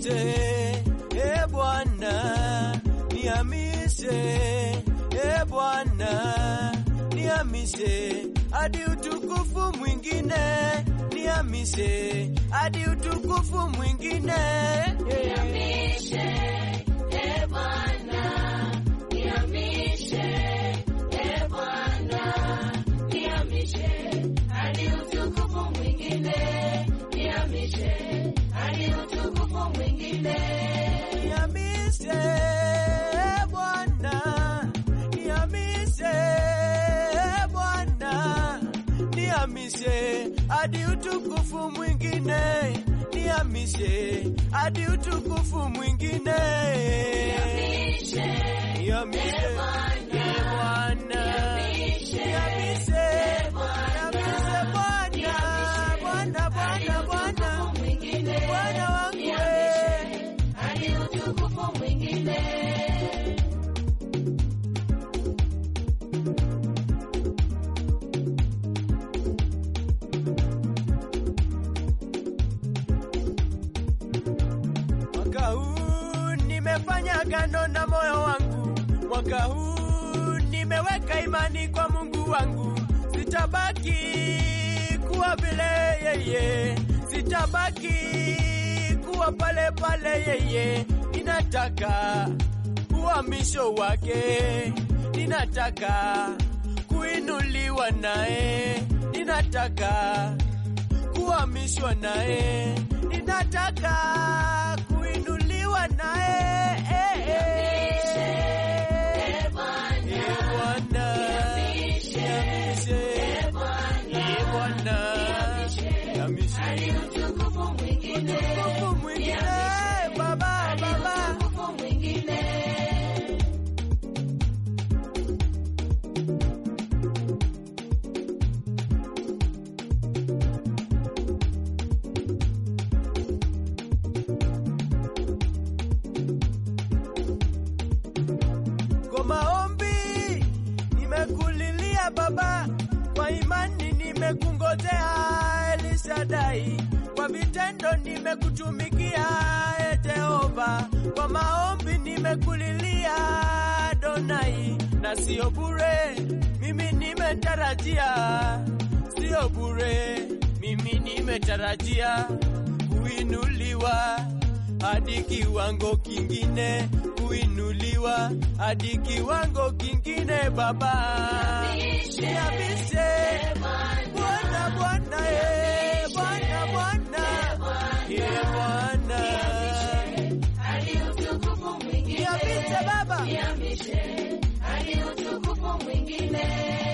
Nihamishe e Bwana, nihamishe e Bwana, nihamishe hadi utukufu mwingine, nihamishe hadi utukufu mwingine. Nihamishe, e Bwana, nihamishe, e Bwana, nihamishe hadi utukufu mwingine, nihamishe hadi utukufu mwingine. Nihamishe e Bwana, nihamishe e Bwana, nihamishe hadi utukufu mwingine, nihamishe hadi utukufu mwingine. Nihamishe, Nihamishe e Bwana, e Bwana, nihamishe, nihamishe, e Bwana, nihamishe Bwana, Bwana, Bwana, Bwana, mwingine, Bwana wangu we. nihamishe hadi utukufu mwingine. Mwaka huu nimefanya agano na moyo wangu, mwaka huu nimeweka imani kwa Mungu wangu, sitabaki kuwa vile yeye, sitabaki kuwa pale pale yeye, ninataka uhamisho wake, ninataka kuinuliwa naye, ninataka kuhamishwa naye, ninataka kuinuliwa naye. Eh, eh. E Bwana, Eh, Bwana, nihamishe, nihamishe. e Bwana, Eh, Bwana, nihamishe. hadi utukufu mwingine, Utukufu mwingine, Baba, hadi Baba. utukufu mwingine. Kwa maombi nimekulilia Baba, kwa imani nimekungojea Elishadai, kwa vitendo nimekutumikia e Jehova, kwa maombi nimekulilia Adonai, na sio bure, mimi nimetarajia, sio bure, mimi nimetarajia kuinuliwa hadi kiwango kingine, kuinuliwa hadi kiwango kingine. Baba, Nihamishe, nihamishe e Bwana, Bwana, Bwana, eh, Bwana, Bwana, eh, Bwana, hadi utukufu mwingine, nihamishe Baba, nihamishe hadi utukufu mwingine.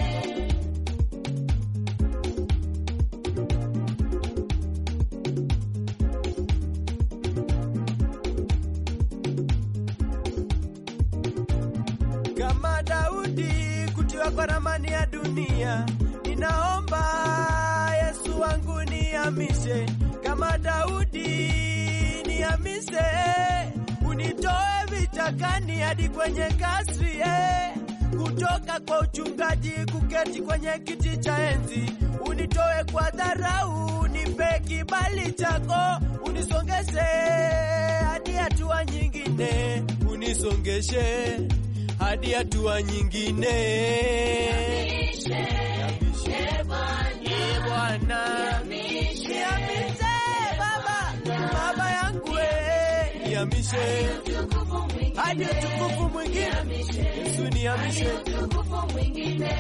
kama Daudi kutiwa kwa ramani ya dunia, ninaomba Yesu wangu nihamishe, kama Daudi nihamishe, unitoe vichakani hadi kwenye kasri eh. kutoka kwa uchungaji kuketi kwenye kiti cha enzi, unitoe kwa dharau, nipe kibali chako, unisongeshe hadi hatua nyingine, unisongeshe hadi hatua nyingine. Nihamishe, e Bwana, Ee Bwana, nihamishe, nihamishe Baba, Baba yangu we, nihamishe utukufu mwingine, hadi utukufu mwingine. nihamishe, Yesu nihamishe, utukufu mwingine.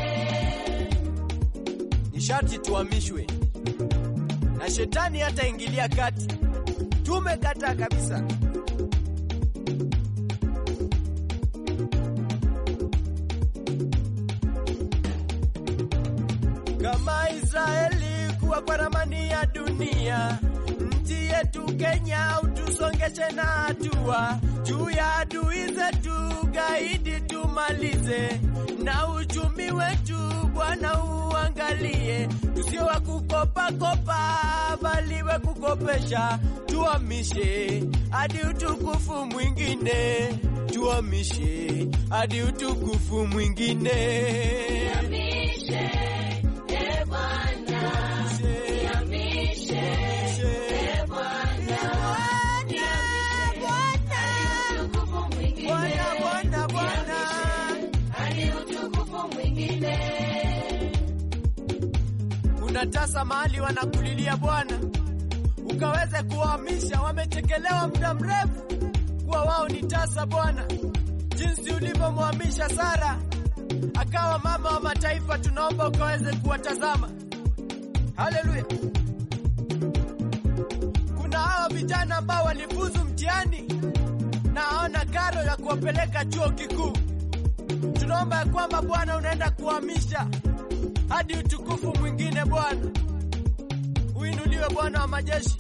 ni sharti tuhamishwe na shetani hataingilia kati. Tumekataa kabisa. kama Israeli kuwa kwa ramani ya dunia, nchi yetu Kenya utusongeshe na hatua juu ya adui zetu, gaidi tumalize, na uchumi wetu Bwana uangalie, tusio wa kukopa kopa, bali wa kukopesha, tuhamishe hadi utukufu mwingine, tuhamishe hadi utukufu mwingine. Nihamishe, e Bwana, nihamishe, e Bwana, kuna tasa mahali wanakulilia Bwana, ukaweze kuwahamisha. Wamechekelewa muda mrefu kuwa wao ni tasa Bwana, jinsi ulivyomhamisha Sara akawa mama wa mataifa, tunaomba ukaweze kuwatazama. Haleluya! Kuna hawa vijana ambao walifuzu mtihani na hawana karo ya kuwapeleka chuo kikuu. Tunaomba ya kwamba Bwana unaenda kuhamisha hadi utukufu mwingine. Bwana uinuliwe, Bwana wa majeshi.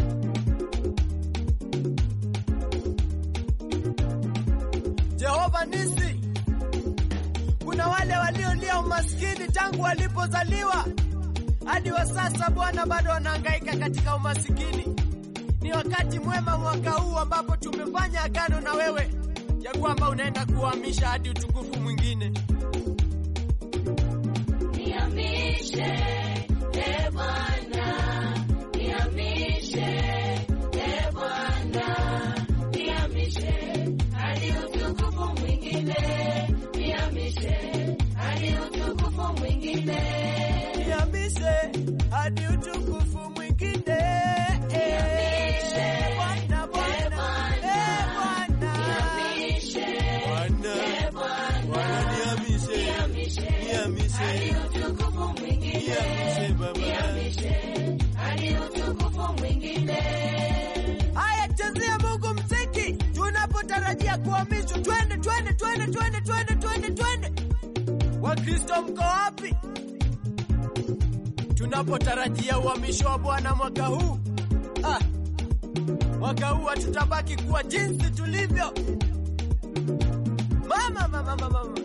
Jehova Nisi, kuna wale waliolia umaskini tangu walipozaliwa hadi wa sasa, Bwana bado wanahangaika katika umasikini. Ni wakati mwema mwaka huu ambapo tumefanya agano na wewe ya kwamba unaenda kuhamisha hadi utukufu mwingine. Nihamishe, e Bwana, nihamishe, e Bwana, nihamishe hadi utukufu mwingine, nihamishe hadi utukufu mwingine. Nihamishe hadi utukufu mwingine. Eh, Bwana, Bwana, eh, Bwana. Nihamishe, Bwana, e Bwana, Bwana, nihamishe, nihamishe nihamishe, hadi utukufu mwingine, nihamishe Baba. nihamishe hadi utukufu mwingine. Haya, chezea Mungu mziki tunapotarajia kuhamishwa. Twende, twende, twende, twende, twende, twende, twende. Wakristo mko wapi? Tunapotarajia uhamisho wa Bwana mwaka huu. Ah, mwaka huu hatutabaki kuwa jinsi tulivyo. Mama, mama, mama, mama.